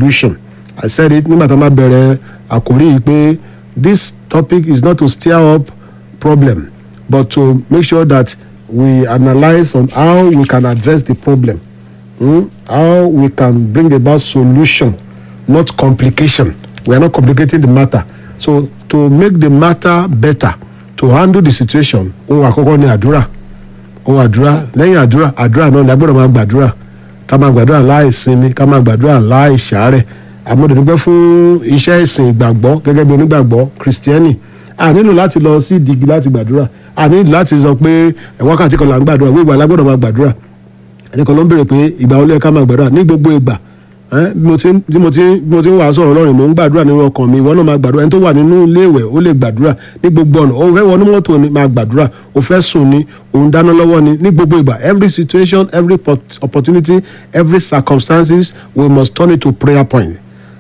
solution i said it nígbà tá a máa bẹ̀rẹ̀ àkórí yìí pé this topic is not to stir up problem but to make sure that we analyse on how we can address the problem mm? how we can bring about solution not complication we are not complicating the matter so to make the matter better to handle the situation ohun àkọ́kọ́ ni àdúrà ohun àdúrà lẹ́yìn àdúrà àdúrà náà ni a gbọ́dọ̀ máa gbàdúrà ká máa gbàdúrà láì sinmi ká máa gbàdúrà láì ṣàárẹ̀ àmọ́dẹ̀dúpẹ́ fún iṣẹ́ ìsìn ìgbàgbọ́ gẹ́gẹ́ bí onígbàgbọ́ kìrìsìtẹ́nì a nílò láti lọ sí ìdígi láti gbàdúrà a nílò láti sọ pé ẹ̀ wákàtí kan là ń gbàdúrà gbogbo àlá gbọ́dọ̀ máa gbàdúrà ẹnìkan ló ń béèrè pé ìgbà wo ló yẹ ká máa gbàdúrà ní gbogbo ìgbà ẹ́, bí mo ti ń- bí mo ti ń- bí mo ti ń wàásù ọ̀rọ̀ Ọlọ́run mò ń gbàdúrà nínú ọkàn mi ìwọ náà máa gbàdúrà ẹni tó wà nínú ilé ìwẹ̀ ó lè gbàdúrà ní gbogbo ọ̀nà ó fẹ́ wọnú mọ́tò ni máa gbàdúrà ó fẹ́ sùn ni òun dáná lọ́wọ́ ni ní gbogbo ìgbà every situation every pot- opportunity every circumstances we must turn it to prayer point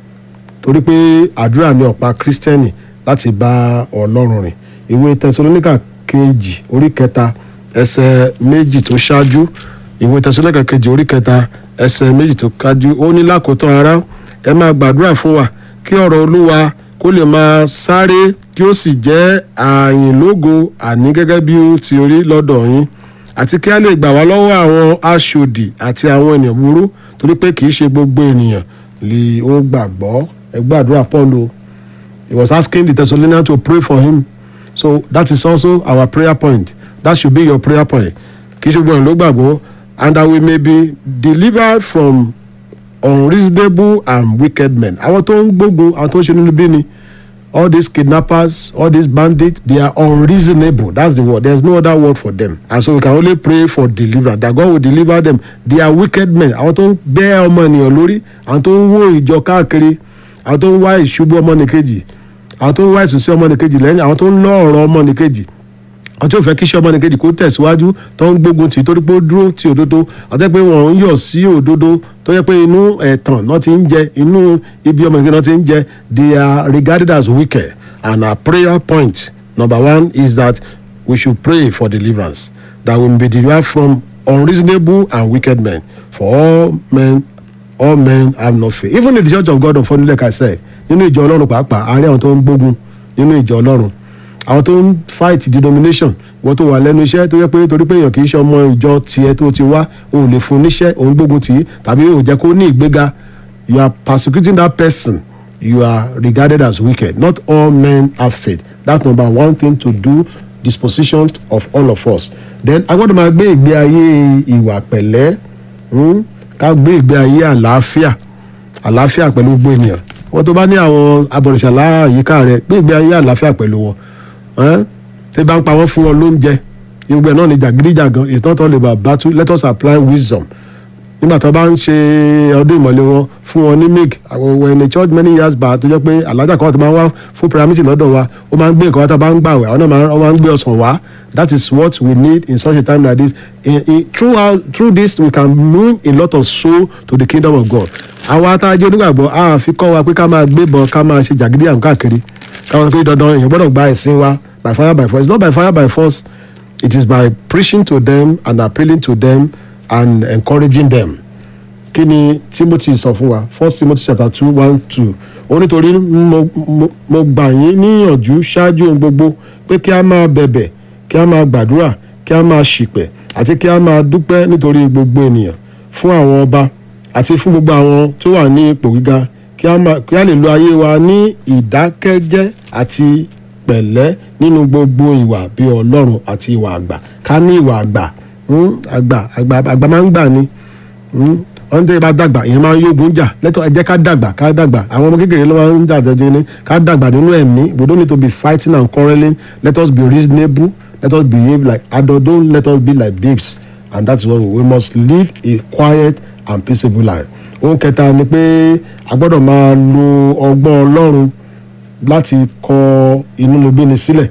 torí pé àdúrà ni ọ̀pá kírísítẹ́nì láti bá ọlọ́run rìn ìwé tẹsalóníkà kejì orí kẹta ẹsẹ̀ méjì tó ṣáájú ìwé tẹsalóníkà kejì orí kẹta ẹsẹ̀ méjì tó ṣáájú ó ní lákòótán ara ẹ máa gbàdúrà fún wa kí ọ̀rọ̀ olúwa kó lè máa sáré kí ó sì jẹ́ àyìnlógo àní gẹ́gẹ́ bí ó ti rí lọ́dọ̀ yín àti kí a lè gbà wá lọ́wọ́ àwọn aṣòdì àti àwọn ènìyàn burú torí pé kì í ṣe gbogbo ènìyàn lè ó gbàgbọ́ ẹ gbàdúrà paul o he was asking the thessalonians to pray for him so that is also our prayer point that should be your prayer point kì í ṣe gbogbo ènìyàn ló gbàgbọ́ and that we may be delivered from unreasonable and wicked men àwọn tó ń gbógun àwọn tó ń ṣe nínú bí ni all these kidnappers all these bandits they are unreasonable that's the word there's no other word for them and so we can only pray for deliverance that God will deliver them they are wicked men àwọn tó ń bẹ́ ọmọ ènìyàn lórí àwọn tó ń wó ìjọ káàkiri àwọn tó ń wá ìṣubú ọmọnìkejì àwọn tó ń wá ìsúnsí ọmọnìkejì lẹ́yìn àwọn tó ń lọ ọ̀rọ̀ ọmọnìkejì àwọn tí ò fẹ́ kí iṣẹ́ ọmọnìkejì kó tẹ̀síwájú tó ń gbógun tì í torí pé ó dúró ti òdodo àti pé wọ́n ń yọ̀ sí òdodo tó yẹ pé inú ẹ̀tàn náà ti ń jẹ inú ibi ọmọnìkejì náà ti ń jẹ they are regarded as wicked and our prayer point number one is that we should pray for deliverance that we may be delivered from unreasonable and wicked men for all men all men have no faith even in the church of God of like I said nínú ìjọ ọlọ́run pàápàá àárín àwọn tó ń gbógun nínú ìjọ ọlọ́run àwọn tó ń fight denomination wọ́n tó wà lẹ́nu iṣẹ́ tó yẹ pé torí pé èèyàn kì í ṣe ọmọ ìjọ tiẹ̀ tó ti wá o ò lè fún níṣẹ́ òun gbógun tì í tàbí o ò jẹ́ kó ní ìgbéga you are persecuting that person you are regarded as wicked not all men have faith that's number one thing to do disposition of all of us then a gbọ́dọ̀ máa gbé ìgbé ayé ìwà pẹ̀lẹ́ hmm? ká gbé ìgbé ayé àlàáfíà àlàáfíà pẹ̀lú gbogbo ènìyàn wọ́n tó bá ní àwọn abọ̀rìṣà láàyíká rẹ̀ gbé ìgbé ayé àlàáfíà pẹ̀lú wọn ẹ́n? tí bá ń pa wọ́n fún wọn lóúnjẹ gbogbo ẹ̀ náà ni jàgídíjàgan it's not all about battle let us apply wisdom nígbà tó bá ń ṣe ọdún ìmọ̀lẹ́ wọn fún wọn ní milk àwọn were in a church many years back tó jẹ́ pé alájà kan tó máa ń wá fún prayer meeting lọ́dọ̀ wa ó máa ń gbé nǹkan wá tá a bá ń gbà wẹ̀ àwọn náà máa ń- wọ́n máa ń gbé ọsàn wá that is what we need in such a time like this in, in, throughout through this we can move a lot of soul to the kingdom of God àwọn atájọ́ onígbàgbọ́ a fi kọ́ wa pé ká máa gbébọn ká máa ṣe jàgídíjàgan káàkiri káwọn pé dandan èèyàn gbọ́dọ̀ gba ẹ̀sìn wa by fire by force it's not by fire by force it is by preaching to them and appealing to them and encouraging them kí ni timothy sọ fún wa first timothy chapter two one two ó nítorí mo mo- mo gbà yín níyànjú ṣáájú ohun gbogbo pé kí a máa bẹ̀bẹ̀ kí a máa gbàdúrà kí a máa ṣìpẹ̀ àti kí a máa dúpẹ́ nítorí gbogbo ènìyàn fún àwọn ọba àti fún gbogbo àwọn tó wà ní ipò gíga kí a máa- kí a lè lo ayé wa ní ìdákẹ́jẹ́ àti pẹ̀lẹ́ nínú gbogbo ìwà bí ọlọ́run àti ìwà àgbà ká ní ìwà àgbà hmm, àgbà àgbà àgbà máa ń gbà ni hmm, wọ́n tẹ́ bá dàgbà ìyẹn máa ń yógun jà lẹ́tọ̀ ẹ jẹ́ ká dàgbà ká dàgbà àwọn ọmọ kékeré ló máa ń jà jẹjẹ ni ká dàgbà nínú ẹ̀mí we don't need to be fighting and quarrelling let us be reasonable let us behave like adults don't let us be like babes and that's why we must live a quiet and peaceable life. ohun kẹta ni pé a gbọ́dọ̀ máa lo ọgbọ́n ọlọ́run láti kọ inúnibíni sílẹ̀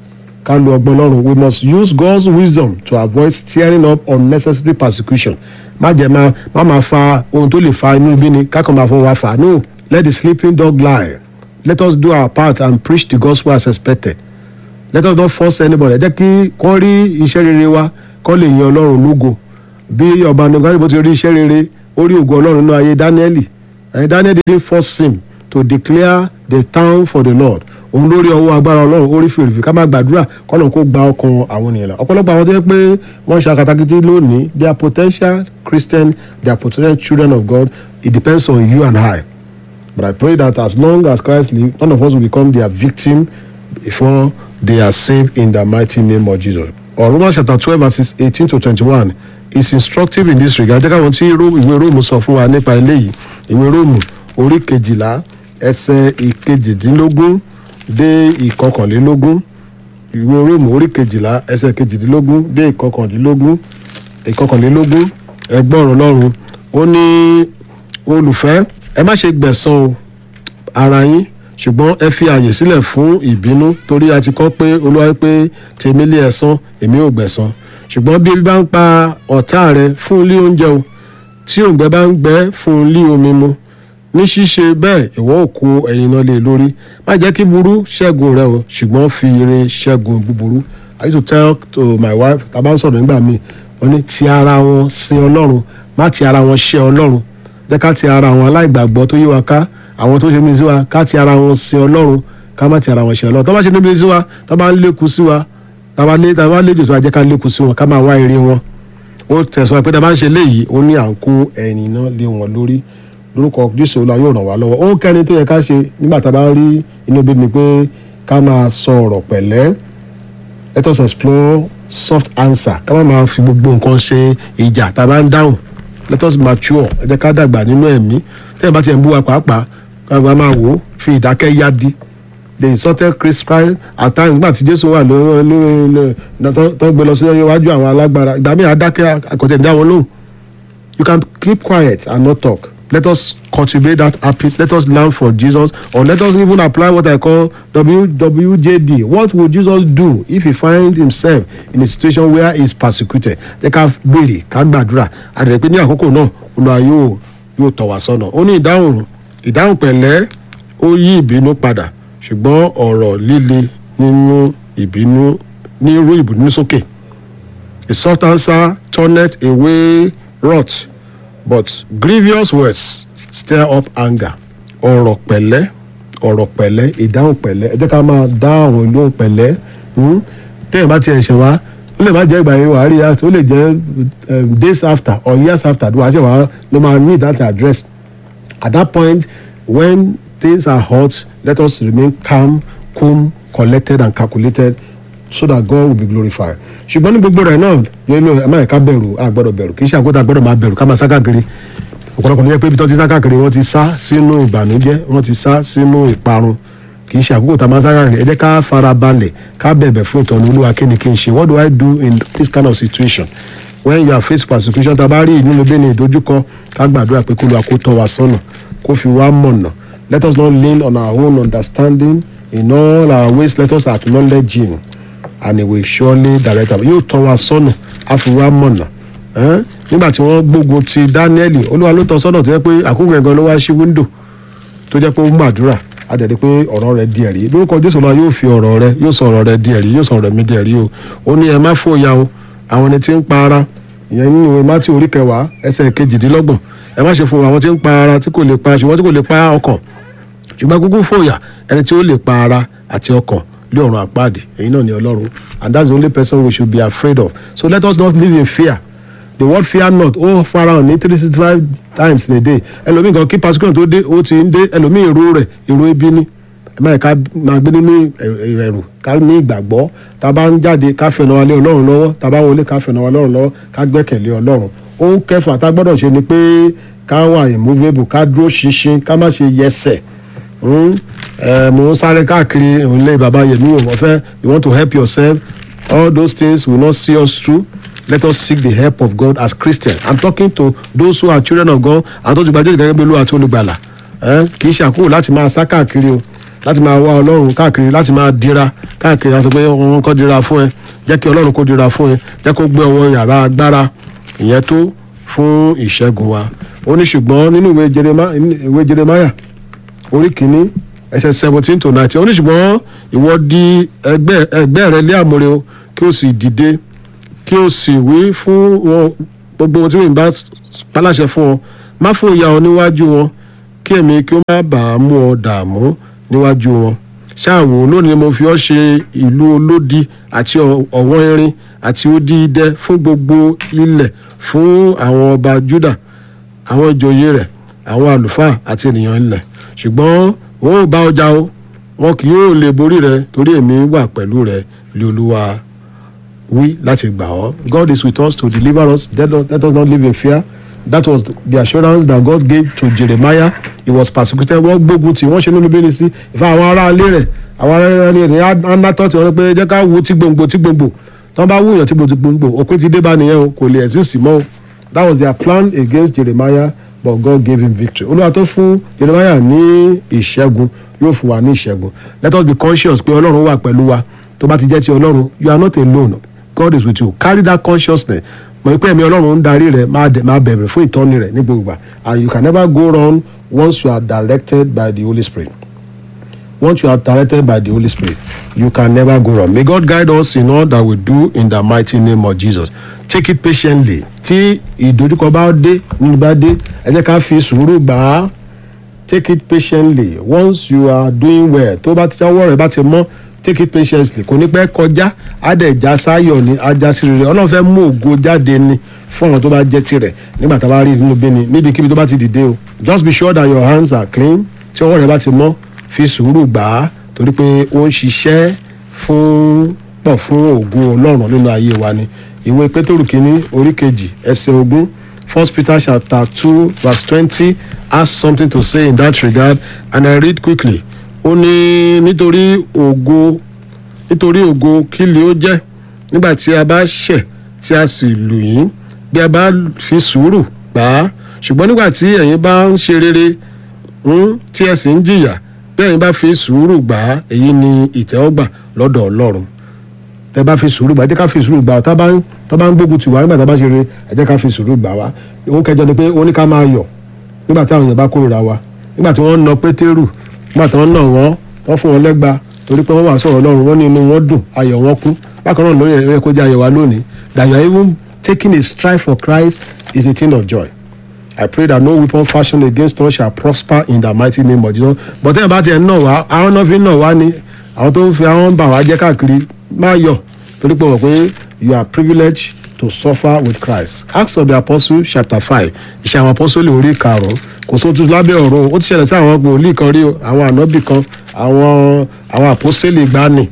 ká lo ọgbọ́n ọlọ́run we must use God's wisdom to avoid stirring up unnecessary persecution má jẹ́ máa má máa fa ohun tó lè fa inúnibíni kákan máa fọwọ́ wa fà no let the sleeping dog lie let us do our part and preach the gospel as expected let us not force anybody ẹ jẹ́ kí kọ́ rí iṣẹ́ rere wa kọ́ lè yan ọlọ́run lógo bí ọba nígbà bó ti rí iṣẹ́ rere ó rí ògo ọlọ́run nínú ayé dáníẹ́lì and Daniel didn't force him to declare the town for the Lord òun lórí ọwọ́ agbára ọlọ́run orí fèrèfé ká máa gbàdúrà kọ́nà kó gba ọkàn àwọn ènìyàn là ọ̀pọ̀lọpọ̀ àwọn tó yẹ pé wọ́n ṣe akatakiti lónìí they are potential Christian they are potential children of God it depends on you and I but I pray that as long as Christ lives none of us will become their victim before they are saved in the mighty name of Jesus. Or Romans chapter twelve verses eighteen to twenty-one is instructive in this regard. Jẹ́ káwọn tí ìwé Róòmù sọ fún wa nípa eléyìí ìwé Róòmù orí kejìlá ẹsẹ̀ ìkejìdínlógún dé ìkọkànlélógún ìwé Róòmù orí kejìlá ẹsẹ̀ kejìdínlógún dé ìkọkànlélógún ìkọkànlélógún ẹgbọ́n Ọlọ́run ó ní olùfẹ́ ẹ má ṣe gbẹ̀san o ara yín ṣùgbọ́n ẹ fi àyè sílẹ̀ fún ìbínú torí a ti kọ́ pé olúwa pé tèmi lé ẹ̀san èmi ò gbẹ̀san ṣùgbọ́n bí ebi bá ń pa ọ̀tá rẹ fún un lé oúnjẹ o tí òǹgbẹ bá ń gbẹ fún un lé omi mu ní ṣíṣe bẹ́ẹ̀ ìwọ ò kó ẹyin náà lé lórí má jẹ́ kí burú ṣẹ́gun rẹ o ṣùgbọ́n fi ire ṣẹ́gun búburú I used to tell to my wife tá a bá ń sọ̀rọ̀ nígbà míì wọ́n ní ti ara wọn sin ọlọ́run má ti ara wọn ṣe ọlọ́run jẹ́ ká ti ara wọn aláìgbàgbọ́ tó yí wa ká àwọn tó ṣe mí sí wa ká ti ara wọn sin ọlọ́run ká má ti ara wọn ṣe ọlọ́run tó bá ṣe níbi sí wa tó bá ń lékun sí wa tó bá lé tó bá lé jù sí wa jẹ́ ká lékun sí wọn ká máa wá ire wọn ó tẹ̀sán pé tó bá ń ṣe léyìí ó ní à ń kó ẹ̀yìn náà lé wọn lórí lórúkọ jésù olúwa yóò ràn wá lọ́wọ́ ó kẹ́ni tó yẹ ká ṣe nígbà tá a bá rí inú bí mi pé ká máa sọ ọ̀rọ̀ pẹ̀lẹ́ let us explore soft answer ká má máa fi gbogbo nǹkan ṣe ìjà tá a bá ń dáhùn let us mature ẹ jẹ́ ká dàgbà nínú ẹ̀mí tẹ́yìn bá tiẹ̀ ń bú wa pàápàá káwọn máa wò ó fi ìdákẹ́ yá di the insulted Christ at times nígbà tí Jésù wà lórí tó gbé lọ sí iwájú àwọn alágbára ìgbà míì adákẹ́ àkọ́tẹ̀ dá wọn lóhùn you can keep quiet and not talk let us cultivate that habit let us learn for Jesus or let us even apply what I call WWJD what would Jesus do if he find himself in a situation where he is persecuted jẹ́ ká béèrè ká gbàdúrà àdìrẹ́ pé ní àkókò náà Olúwa yóò yóò tọ̀ wá sọ́nà ó ní ìdáhùn ìdáhùn pẹ̀lẹ́ ó yí ìbínú padà ṣùgbọ́n ọ̀rọ̀ líle nínú ìbínú ní irú ìbínú sókè a soft answer turneth away wrath but grievous words stir up anger ọ̀rọ̀ pẹ̀lẹ́ ọ̀rọ̀ pẹ̀lẹ́ ìdáhùn pẹ̀lẹ́ ẹ jẹ́ ká máa dá àwọn ìlú pẹ̀lẹ́ téèyàn bá tiẹ̀ ṣe wá ó lè má jẹ́ ìgbà yẹn wàá rí ó lè jẹ́ days after or years after ló wàá ṣe wàá ló máa need that address at that point when things are hot let us remain calm cool collected and calculated so that God will be glorified ṣùgbọ́n ní gbogbo rẹ̀ náà yẹn ló ẹ má yẹ ká bẹ̀rù a gbọ́dọ̀ bẹ̀rù kì í ṣe àkótá a gbọ́dọ̀ máa bẹ̀rù ká máa sá káàkiri ọ̀pọ̀lọpọ̀ ní yẹ pé ibi tó ti sá káàkiri wọ́n ti sá sínú ìbànújẹ́ wọ́n ti sá sínú ìparun kì í ṣe àkókò tá a máa sá káàkiri ẹ jẹ́ ká fara balẹ̀ ká bẹ̀bẹ̀ fún ìtọ́ni olúwa kí ni kí n ṣe what do I do in this kind of situation when you are faced persecution tá a bá rí ìnínú bẹ́ẹ̀ ni ìdojúkọ ká gbàdúrà pé kó lu àkótọ́ wa sọ́nà kó fi wá mọ̀nà let us not lean on our own understanding in all our ways let us acknowledge him and he will surely direct us yóò tọ́ wa sọ́nà á fi wá mọ̀nà nígbà tí wọ́n gbógun ti Dáníẹ́lì olúwa ló tọ́ sọ́nà tó yẹ pé àkókò ẹ̀gan ló wá sí wíńdò tó jẹ́ pé ó ń gbàdúrà á dẹ̀ di pé ọ̀rọ̀ rẹ̀ di ẹ̀rí lórúkọ Jésù náà yóò fi ọ̀rọ̀ rẹ̀ yóò sọ ọ̀rọ̀ rẹ̀ di ẹ̀rí yóò sọ ọ̀rọ̀ mi di ẹ̀rí o ó ní ẹ má fòyà o àwọn ẹni tí ń pa ara ìyẹn nínú ìwé Mátì orí kẹwàá ẹsẹ̀ kejìdínlọ́gbọ̀n ẹ má ṣe fún àwọn tí ń pa ara tí kò lè pa ṣùgbọ́n tí kò lè pa ọkàn ṣùgbọ́n kúkú fòyà ẹni tí ó lè pa ara àti ọkàn lé ọ̀run àpáàdì èyí náà ni ọlọ́run and that's the only person we should be afraid of so let us not live in fear the word fear not ó fara hàn ní three sixty five times in a day ẹlòmíì kan kí persecution tó dé ó ti ń dé ẹlòmíì èrò rẹ̀ èrò ebi ni ẹ máa ká máa gbé nínú ẹ̀rù ká ní ìgbàgbọ́ tá a bá ń jáde ká fẹ̀nà wa lé ọlọ́run lọ́wọ́ tá a bá wọlé ká fẹ̀nà wa lọ́run lọ́wọ́ ká gbẹ́kẹ̀lé ọlọ́run ohun kẹfà tá a gbọ́dọ̀ ṣe ni pé ká wà immovable ká dúró ṣinṣin ká má ṣe yẹsẹ̀ mo ń sáré káàkiri ilé baba yẹmi o wọ́n fẹ́ you want to help yourself all those things will not see us through let us seek the help of God as Christians i'm talking to those who are children of God and tó ti gba Jésù gẹ́gẹ́ bí Olúwa àti olùgbàlà kì í ṣe àkókò láti máa sá káàkiri o láti máa wá Ọlọ́run káàkiri láti máa dira káàkiri láti pé wọn kọ́ dira fún ẹ jẹ́ kí Ọlọ́run kó dira fún ẹ jẹ́ kó gbé ọwọ́ yàrá agbára ìyẹn tó fún ìṣẹ́gun wa ó ní ṣùgbọ́n nínú ìwé Jeremiah orí kìíní ẹsẹ̀ seventeen to nineteen ó ní ṣùgbọ́n ìwọ di ẹgbẹ́ ẹgbẹ́ rẹ lé àmúre o kí o sì dìde kí o sì wí fún wọn gbogbo ohun tí mo bá paláṣẹ fún ọ má fòyà ọ níwájú wọn kí èmi kí ó má bàa mú ọ dààmú níwájú wọn ṣáàwò lónìí mo fi ọ́ ṣe ìlú olódi àti ọ̀wọ́n irin àti odi idẹ fún gbogbo ilẹ̀ fún àwọn ọba Júdà àwọn ìjòyè rẹ̀ àwọn àlùfáà àti ènìyàn ilẹ̀ ṣùgbọ́n wọn ò bá ọjà o wọn kì yóò lè borí rẹ torí èmi wà pẹ̀lú rẹ lé olúwa wí láti gbà ọ́ God is with us to deliver us let us, let us not live in fear that was the assurance that God gave to Jeremiah he was persecuted wọ́n gbógun tí wọ́n ṣe nínú bíi sí ìfẹ́ àwọn ará ilé rẹ̀ àwọn ará ilé rẹ̀ anatọ́ tí wọ́n pé jẹ́ ká wo tí gbòǹgbò tí gbòǹgbò tí wọ́n bá wúyàn tí gbòǹgbò òpin ti dé bá nìyẹn o kò lè exist mọ́ o that was their plan against Jeremiah but God gave him victory olúwa tó fún Jeremiah ní ìṣẹ́gun yóò fún wa ní ìṣẹ́gun let us be conscious pé ọlọ́run wà pẹ̀lú wa tó bá ti jẹ́ ti ọlọ́run you are not alone God is with you carry that consciousness mọ̀ pé ẹ̀mí ọlọ́run ń darí rẹ̀ máa bẹ̀rẹ̀ fún ìtọ́ni rẹ̀ ní gbogbo ìgbà and you can never go wrong once you are directed by the Holy Spirit once you are directed by the Holy Spirit you can never go wrong may God guide us in all that we do in the mighty name of Jesus take it patiently tí ìdojúkọ bá dé nínú bá dé ẹ jẹ́ ká fi sùúrù gbà á take it patiently once you are doing well tó bá ti ọwọ́ rẹ̀ bá ti mọ́ take it patiently kò ní pẹ́ kọjá àdẹ̀já sáyọ̀ ni ajá sí rere ọlọ́run fẹ́ mú ògo jáde ni fún àwọn tó bá jẹ́ tirẹ̀ nígbà tá a bá rí nínú bíni níbikíbi tó bá ti dìde o just be sure that your hands are clean tí ọwọ́ rẹ̀ bá ti mọ́ fi sùúrù gbà á torí pé ó ń ṣiṣẹ́ fún pọ̀ fún ògo ọlọ́run nínú ayé wa ni ìwé pétérù kínní orí kejì ẹsẹ̀ ogún first peter chapter two verse twenty has something to say in that regard and i read quickly ó ní nítorí ògo nítorí ògo kí ni ó jẹ́ nígbà tí a bá ṣẹ̀ tí a sì lù yín bí a bá fi sùúrù gbà á ṣùgbọ́n nígbà tí ẹ̀yin bá ń ṣe rere tí ẹ sì ń jìyà bí ẹ̀yin bá fi sùúrù gbà á èyí ni ìtẹ́wọ́gbà lọ́dọ̀ ọlọ́run tẹ bá fi sùúrù gbà ẹ jẹ́ ká fi sùúrù gbà tá bá ń tá bá ń gbógun tì wá nígbà tá bá ṣe rere ẹ jẹ́ ká fi sùúrù gbà wá òun kẹjọ ni pé ó ní ká máa yọ̀ nígbà tí àwọn èèyàn bá kórìíra wa nígbà tí wọ́n na pétérù nígbà tí wọ́n nà wọ́n wọ́n fún wọn lẹ́gba torí pé wọ́n wà sọ̀rọ̀ ọlọ́run wọ́n ní inú wọn dùn ayọ̀ wọn kún bákan náà lórí ẹ̀rọ kó jẹ́ ayọ̀ wa lónìí that you are even taking a stride for Christ is a thing of joy I pray that no weapon fashioned against us shall prosper in the mighty name of Jesus but tẹ́lẹ̀ bá tiẹ̀ ń nà wá àwọn náà fi ń nà wá ni àwọn tó ń fi àwọn bà wá jẹ́ káàkiri má yọ̀ torí pé wọ́n pé you are privileged to suffer with Christ Acts of the Apostles chapter five ìṣe àwọn apostoli orí karùn-ún kò sótú lábẹ́ ọ̀run ó ti ṣẹlẹ̀ sí àwọn wòlíì kan rí o àwọn ànábì kan àwọn àwọn apostoli gbani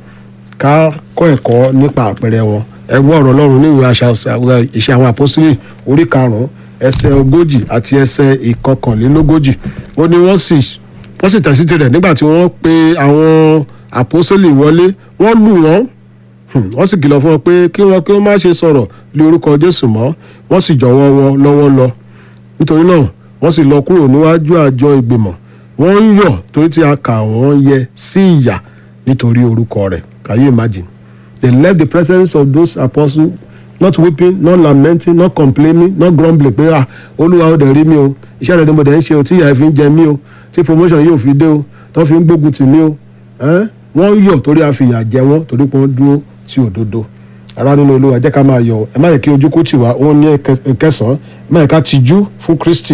ká kọ́ ẹ̀kọ́ nípa àpẹẹrẹ wọn ẹgbẹ́ ọ̀rọ̀ ọlọ́run ní ìwé ìṣe àwọn apostoli orí karùn-ún ẹsẹ̀ ogójì àti ẹsẹ̀ ìkọkànlélógójì ó ní wọ́n sì wọ́n sì tẹ̀sí tirẹ̀ nígbà tí wọ́n pe àwọn apostoli wọlé wọ́n lù wọ́n wọ́n sì kìlọ̀ fún wọn pé kí wọ́n kí wọ́n má ṣe sọ̀rọ̀ lé orúkọ Jésù mọ́ wọ́n sì jọ̀wọ́ wọn lọ́wọ́ lọ nítorí náà wọ́n sì lọ kúrò níwájú àjọ ìgbìmọ̀ wọ́n ń yọ̀ torí tí a kà wọ́n yẹ sí ìyà nítorí orúkọ rẹ̀ can you imagine they left the presence of those apostles not weeping not lamenting not complaining not grumbling pé ah olúwa ó dẹ̀ rí mi o iṣẹ́ rẹ̀ ni mo dẹ̀ ń ṣe o tí ìyà fi ń jẹ mí o tí promotion yóò fi dé o tó fi ń gbógun tì mí o wọ́n yọ̀ torí a fi ìyà jẹ wọ́n torí pé wọ́n dúró tí òdodo ara nínú olúwa jẹ́ ká máa yọ̀ ẹ má yẹ kí ojú kó tì wá òun ní kẹsàn-án ẹ má yẹ ká tijú fún Kristi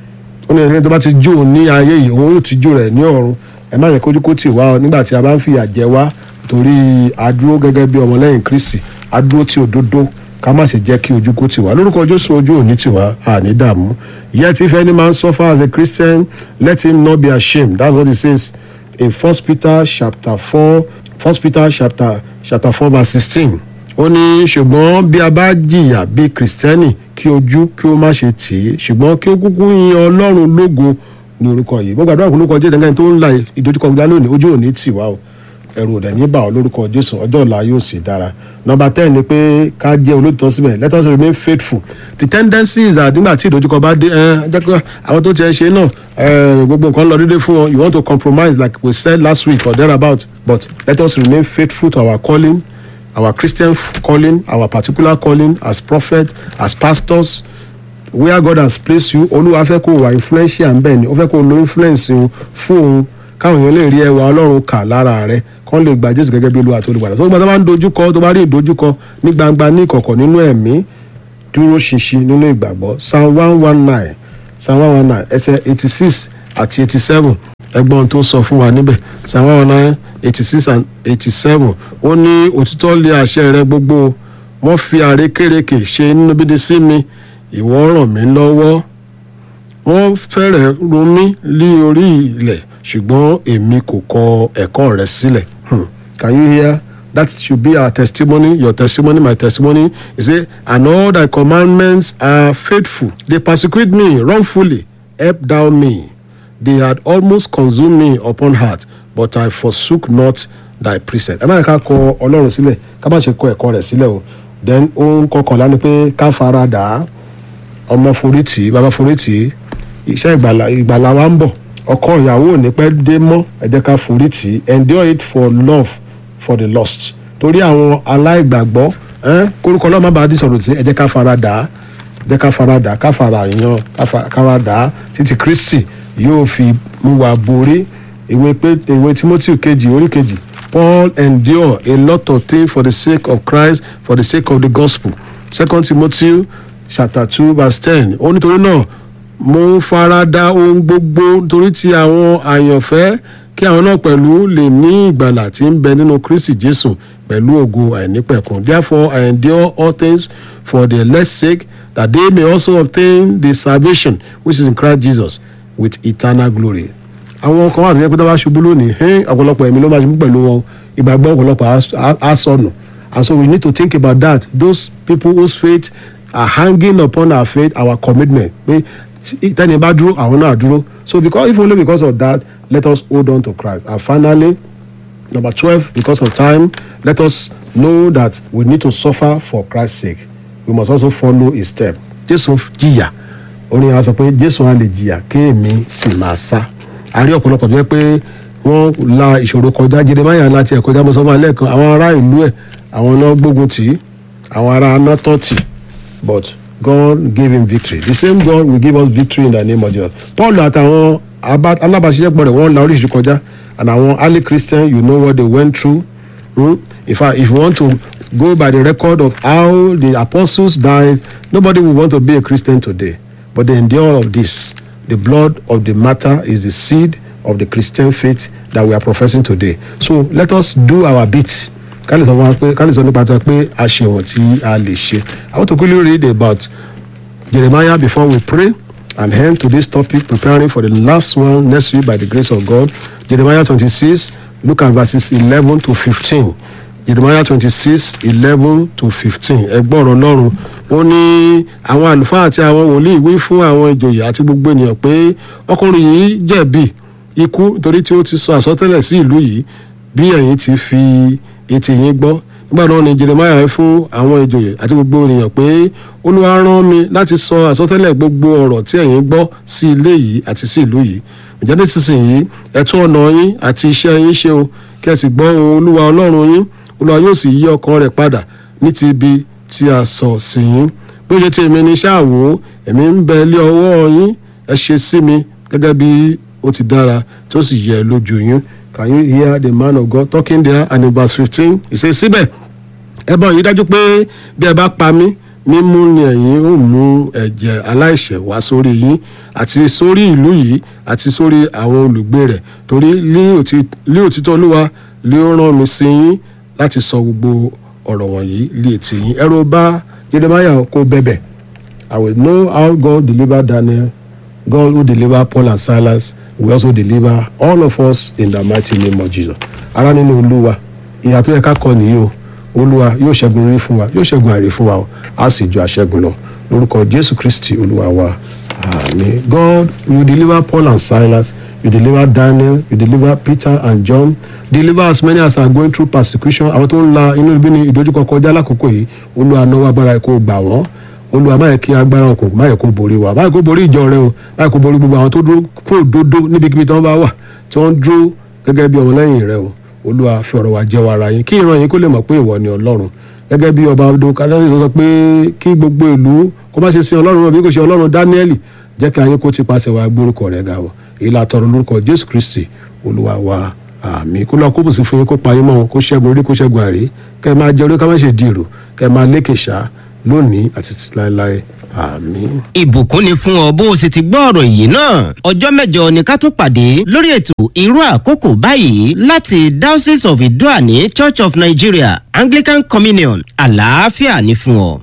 ó ní ẹni tó bá ti jó òun ní ayé yìí òun yóò tijú rẹ̀ ní ọ̀run ẹ má yẹ kí ojú kó tì wá nígbà tí a bá ń fìyà jẹ wá torí adúró gẹ́gẹ́ bí ọmọlẹ́yìn Kristi adúró tí òdodo ká má ṣe jẹ́ kí ojú kó tì wá lórúkọ Jésù ojú òní tì wá àní dààmú yet if any man suffer as a Christian let him not be ashamed that's what it says in First Peter chapter four First Peter chapter chapter four verse sixteen ó ní ṣùgbọ́n bí a bá jìyà bí kìrìsìtẹ́nì kí ojú kí ó má ṣe tì í ṣùgbọ́n kí ó kúkú yin ọlọ́run lógo ní orúkọ yìí gbogbo àdúrà lórúkọ jésù ẹ̀ńgẹ́ni tó ń la ìdojúkọ gbá lónìí ojú òní tì wá o ẹ̀rù òdẹ̀ ní bà ọ́ lórúkọ jésù ọjọ́ ọ̀la yóò sì dára nọmba ten ni pé ká jẹ́ olóòtọ́ síbẹ̀ let us remain faithful the tendency is that nígbà tí ìdojúkọ bá dé ẹ jẹ́ pé àwọn tó tiẹ̀ ṣe náà gbogbo nǹkan lọ déédéé fún wọn you want to compromise like we said last week or thereabout but let us remain faithful to our calling our Christian calling, our particular calling as prophet, as pastors, where God has placed you, Olúwa fẹ́ kó wà influential ń bẹ̀ ni, ó fẹ́ kó lo influence fún òun káwọn èèyàn lè rí ẹwà Ọlọ́run kà lára rẹ̀ kán lè gba Jésù gẹ́gẹ́ bí Olúwa tó olùgbàlà. tó gbà tó bá ń dojúkọ tó bá rí ìdojúkọ ní gbangba ní ìkọ̀kọ̀ nínú ẹ̀mí dúró ṣinṣin nínú ìgbàgbọ́ Psalm one one nine Psalm one one nine ẹsẹ̀ eighty six àti eighty seven ẹgbọ́n tó sọ fún wa níbẹ̀ psalm one nine eighty six and eighty seven ó ní òtítọ́ lé àṣẹ rẹ gbogbo wọ́n fi àrékérekè ṣe inú bídí sí mi ìwọ ràn mí lọ́wọ́ wọ́n fẹ́rẹ̀ run mí lé orí ilẹ̀ ṣùgbọ́n èmi kò kọ ẹ̀kọ́ rẹ sílẹ̀. Hmm. Can you hear? That should be our testimony, your testimony, my testimony. He say, and all thy commandments are faithful. They persecute me wrongfully, help thou me. They had almost consumed me upon heart, but I forsook not thy precept. Ẹ má yẹ ká kọ Ọlọ́run sílẹ̀, ká má ṣe kọ ẹ̀kọ́ rẹ̀ sílẹ̀ o. Then ó ń kọkànlá ni pé ká fara dà á, ọmọ forí tì í, bàbá forí tì í, iṣẹ́ ìgbàlà ìgbàlà wa ń bọ̀. Ọkọ ìyàwó ò ní pẹ́ dé mọ́, ẹ jẹ́ ká forí tì í. Endure it for love for the lost torí àwọn aláìgbàgbọ́ ẹ́n, kórúkọ ọlọ́run má bàa dì sọ̀rọ̀ tí ẹ jẹ́ ká fara dà á jẹ́ ká fara dà á ká fara yan ká fa- ká fara dà á títí kristi yóò fi mú wa borí ìwé pé ìwé timothy kejì orí kejì paul endure a lot of things for the sake of christ for the sake of the gospel second timothy chapter two verse ten ó nítorí náà mo ń fara da ohun gbogbo nítorí ti àwọn àyànfẹ́ kí àwọn náà pẹ̀lú lè ní ìgbàlà tí ń bẹ nínú kristi jésù pẹ̀lú ògo àìnípẹ̀kun therefore i endure all things for the elect's sake that they may also obtain the salvation which is in christ jesus with eternal glory. àwọn kan wà tó yẹ pé tó bá ṣubú lónìí hẹ́n ọ̀pọ̀lọpọ̀ ẹ̀mí ló máa ṣubú pẹ̀lú wọn ìgbàgbọ́ ọ̀pọ̀lọpọ̀ á- á- á sọnù and so we need to think about that those people whose faith are hanging upon our faith our commitment pé tí- tẹ́ni bá dúró àwọn náà dúró so because if only because of that let us hold on to christ and finally number twelve because of time let us know that we need to suffer for christ's sake we must also follow his step jésù jìyà orin àwọn sọ pé jésù á lè jìyà kéèmí sì máa sá a rí ọ̀pọ̀lọpọ̀ tó yẹ pé wọ́n la ìṣòro kọjá jeremaya láti ẹ̀ kọjá mọ́sánmọ́ alẹ́ kan àwọn ará ìlú ẹ̀ àwọn náà gbógun tì í àwọn ará anátọ́ tì but God gave him victory the same God will give us victory in the name of Jesus Paul àtàwọn aba- alábàáṣiṣẹ́pọ̀ rẹ̀ wọ́n la oríṣiríṣi kọjá and àwọn early Christian you know what they went through hmm? in fact if you want to go by the record of how the apostles died nobody will want to be a Christian today but they endure all of this the blood of the martyr is the seed of the Christian faith that we are professing today so let us do our bit ká lè sọ fún wa pé ká lè sọ nípa tó pé a ṣe wọ̀n tí a lè ṣe I want to quickly read about Jeremiah before we pray and end to this topic preparing for the last one next week by the grace of God Jeremiah twenty-six look at verses eleven to fifteen Jeremiah twenty-six eleven to fifteen ẹgbọ́n ọ̀rọ̀ Ọlọ́run ó ní àwọn àlùfáà àti àwọn wòlíì wí fún àwọn ìjòyè àti gbogbo ènìyàn pé ọkùnrin yìí jẹ̀bi ikú nítorí tí ó ti sọ àsọtẹ́lẹ̀ sí ìlú yìí bí ẹ̀yin ti fi etí yín gbọ́ nígbà náà ni Jeremiah wí fún àwọn ìjòyè àti gbogbo ènìyàn pé Olúwa rán mi láti sọ àsọtẹ́lẹ̀ gbogbo ọ̀rọ̀ tí ẹ̀yin gbọ́ sí ilé yìí àti sí ìlú yìí ǹjẹ́ nísinsìnyí ẹ tún ọ̀nà yín àti iṣẹ́ yín ṣe o kí ẹ sì gbọ́ ohùn Olúwa Ọlọ́run yín Olúwa yóò sì yí ọkàn rẹ̀ padà ní ti ibi tí a sọ sí yín bí ó ṣe ti èmi ní ṣáà wò ó èmi ń bẹ lé ọwọ́ yín ẹ ṣe sí mi gẹ́gẹ́ bí ó ti dára tí ó sì yẹ lójú yín can you hear the man of God talking there and in verse fifteen he say síbẹ̀ ẹ bá yìí dájú pé bí ẹ bá pa mí mímú ni ẹ̀yin ó mú ẹ̀jẹ̀ aláìṣẹ̀ wá sórí yín àti sórí ìlú yìí àti sórí àwọn olùgbé rẹ̀ torí lí òtí- lí òtítọ́ olúwa lé ó rán mi sí yín láti sọ gbogbo ọ̀rọ̀ wọ̀nyí lé etí yín ẹ̀rọ bá Jeremiah kó bẹ̀bẹ̀ I will know how God delivered Daniel God who deliver Paul and Silas will also deliver all of us in the mighty name of Jesus. Ará nínú Olúwa, ìyà tó yẹ ká kọ nìyí o. Olúwa yóò ṣẹ́gun rí fún wa, yóò ṣẹ́gun àìrí fún wa o. A sì ju àṣẹ́gun lọ. Lórúkọ Jésù Kristi Olúwa wa. Àmín. God you deliver Paul and Silas, you deliver Daniel, you deliver Peter and John. Deliver as many as are going through persecution. Àwọn tó ń la inú ibi ní ìdojúkọ kọjá lákòókò yìí. Olúwa náwó agbára ẹ̀kọ́ gbà wọ́n olúwa má yẹ kí agbára òkùnkùn má yẹ kó borí wa má yẹ kó borí ìjọ rẹ o má yẹ kó borí gbogbo àwọn tó dúró fún òdodo níbikíbi tí wọn bá wà tí wọn dúró gẹ́gẹ́ bí ọmọlẹ́yìn rẹ o olúwa fi ọ̀rọ̀ wa jẹ́ wa ara yín kí ìran yín kó lè mọ̀ pé ìwọ ni ọlọ́run gẹ́gẹ́ bí ọba ọdún kádàrí tó sọ pé kí gbogbo ìlú kó má ṣe sin ọlọ́run náà bí kò ṣe ọlọ́run dáníẹ́lì jẹ́ kí ayé kó ti pàṣẹ wa gbórúkọ rẹ̀ ga o èyí la tọrọ lórúkọ jésù kristi olúwa wa àmì kó lọ kó bùsùn fún yín kó pa yín mọ́ kó ṣẹ́gun orí kó ṣẹ́gun àrí kẹ́ ẹ máa jẹ orí ká má ṣe dìrò kẹ́ ẹ máa lékè ṣá lónìí àti títí láéláé àmín. ìbùkún ni fún ọ bó o sì ti gbọ́ ọ̀rọ̀ yìí náà ọjọ́ mẹ́jọ ni ká tó pàdé lórí ètò irú àkókò báyìí láti diocese of idoani church of nigeria anglican communion àlàáfíà ní fún ọ.